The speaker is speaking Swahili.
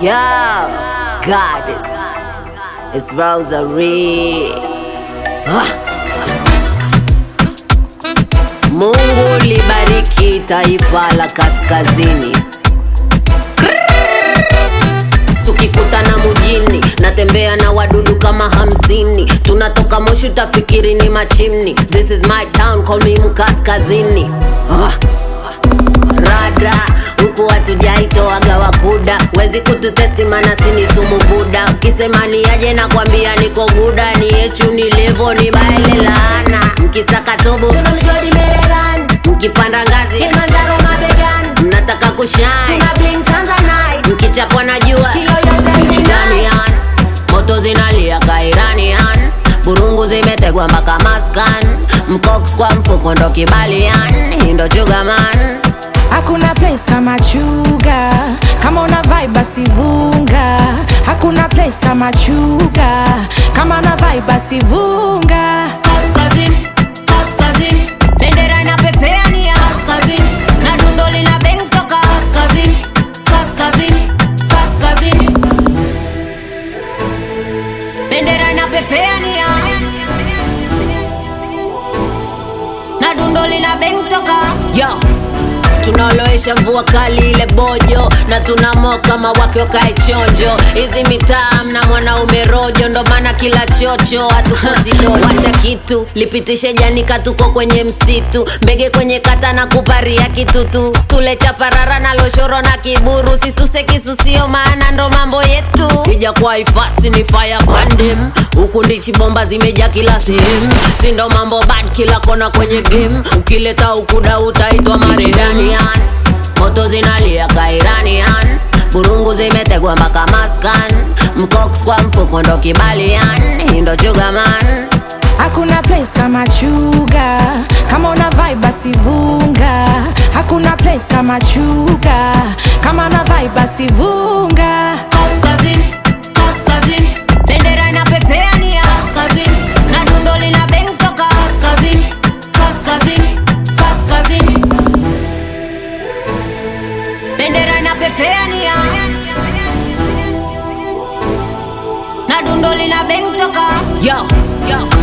Yo, goddess, it's Rosary. Ah. Mungu libariki taifa la kaskazini. Tukikutana mujini, natembea na wadudu kama hamsini. Tunatoka Moshi, utafikiri ni machimni. This is my town, call me mkaskazini. Ah. Rada huku hatujaitoaga wakuda, wezi kututesti mana sini sumu buda. Ukisema ni aje na kwambia niko guda, ni yechu ni levo ni baile laana. Mkisaka tobo Tuna migodi Mereran, mkipanda ngazi Kilimanjaro mabegan, mnataka kushine tuna bling Tanzanite, mkichapwa na jua kilo yote Jordanian, moto zinalia kairanian burungu zimetegwa mpaka maskan mcox kwa mfuko ndo kibalian hii ndo chugaman Hakuna place kama chuga, kama una vibe basi vunga. Hakuna place kama chuga, kama una vibe basi vunga. kaskazini kaskazini bendera inapepea ni ya kaskazini na dundo lina beng toka kaskazini kaskazini kaskazini bendera inapepea ni ya na dundo lina beng toka yo tunaoloesha mvua kali ile bojo na tunamo kama wake wakae chonjo hizi mitaa mna mwanaume rojo ndo maana kila chocho hatukosi dojo washa kitu lipitishe janika tuko kwenye msitu mbege kwenye kata na kuparia kitutu tule chaparara na loshoro na kiburu sisuse kisusio maana ndo mambo yetu kija kwa ifasi ni fire pandem huku ndichi bomba zimeja kila sehemu sindo mambo bad kila kona kwenye game ukileta ukuda utaitwa maredanian moto zinalia kairanian burungu zimetegwa mpaka maskan mcox kwa mfuko ndo kibalian hii ndo chugaman Hakuna place kama chuga, kama una vibe basi vunga. Hakuna place kama chuga, kama una vibe basi vunga. kaskazini kaskazini bendera inapepea ni ya kaskazini na dundo lina beng toka kaskazini kaskazini kaskazini bendera inapepea ni ya na dundo lina beng toka yo yo